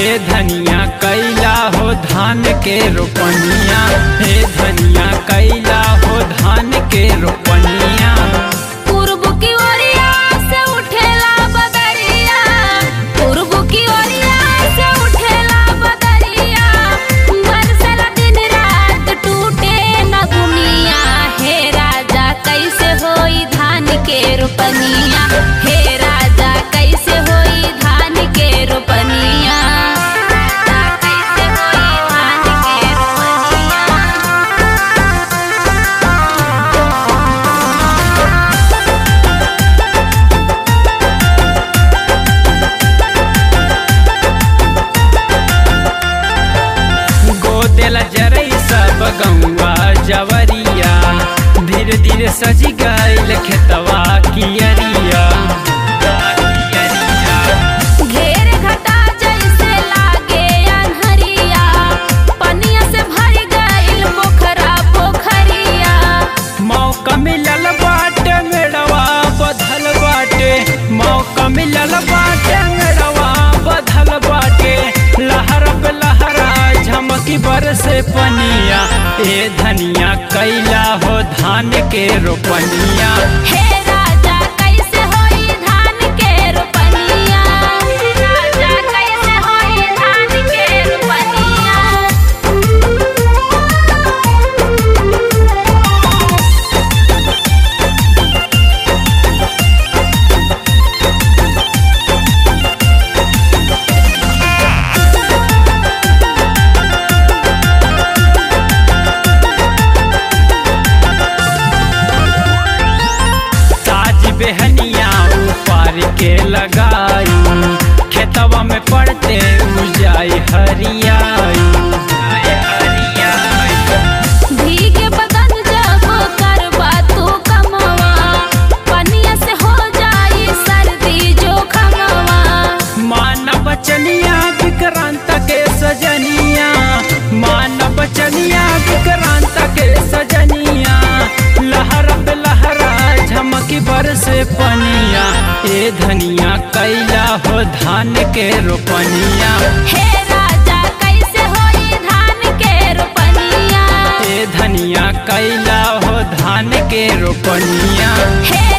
ए धनिया कैला हो धान के रोपनिया हे धनिया कैला हो धान के रोपनिया पूर्व की ओरिया से उठेला बदरिया पूर्व की ओरिया से उठेला बदरिया बरसला दिन रात टूटे न दुनिया हे राजा कैसे होई धान के रोपनिया हे राजा कैसे होई धान के रोपनिया कैसे होई धान के रोपनिया गोदेला जरई सब गौआ जवरिया धीरे धीरे सजी गईल खेतवा कियरिया घेर घटा जैसे लागे अनहरिया पनिया से भर गइल पोखरा पोखरिया मौका मिलल बाटे मेड़वा बधल बाटे मौका मिलल बाटे मेड़वा बधल बाटे लहर पे लहरा झमकी बरसे पनिया ए धनिया कैला हो धान के रोपनिया हे राजा कैसे होई धान के रोपनिया राजा कैसे होई धान के रोपनिया ताज बेहनिया ऊपर के लगाई खेतवा में पड़ते उजाई हरियाई भीगे बदन जब करबा तू कमवा पनिया से हो जाई सर्दी जो खमवा मानव बचनिया विक्रांत के सजनिया मानव बचनिया विक्रांत के सजनिया लहर पे लहरा झमकी बरसे पनिया ए धनिया कैला हो धान के रोपनिया हे राजा कैसे होई धान के रोपनिया ए धनिया कैला हो धान के रोपनिया हे